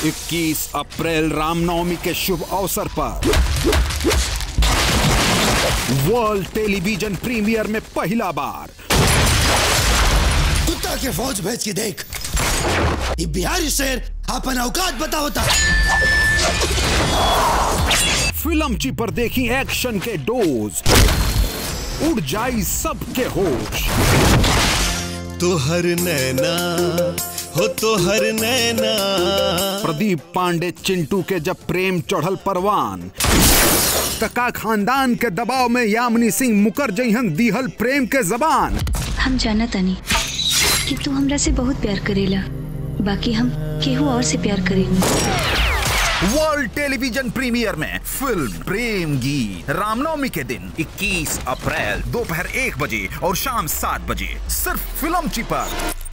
21 अप्रैल रामनवमी के शुभ अवसर पर वर्ल्ड टेलीविजन प्रीमियर में पहला बार कुत्ता के फौज भेज के देख ये बिहारी शेर अपन औकात बता होता फिल्म ची पर देखी एक्शन के डोज उड़ जाई सबके होश तोहर नैना हो तोहर नैना प्रदीप पांडे चिंटू के जब प्रेम चढ़ल परवान कका खानदान के दबाव में यामिनी सिंह मुकर जइहन दीहल प्रेम के जबान हम जाना तानी कि तू हमरा से बहुत प्यार करेला बाकी हम केहू और से प्यार करेनी वर्ल्ड टेलीविजन प्रीमियर में फिल्म प्रेम गीत रामनवमी के दिन 21 अप्रैल दोपहर एक बजे और शाम सात बजे सिर्फ फिल्म ची पर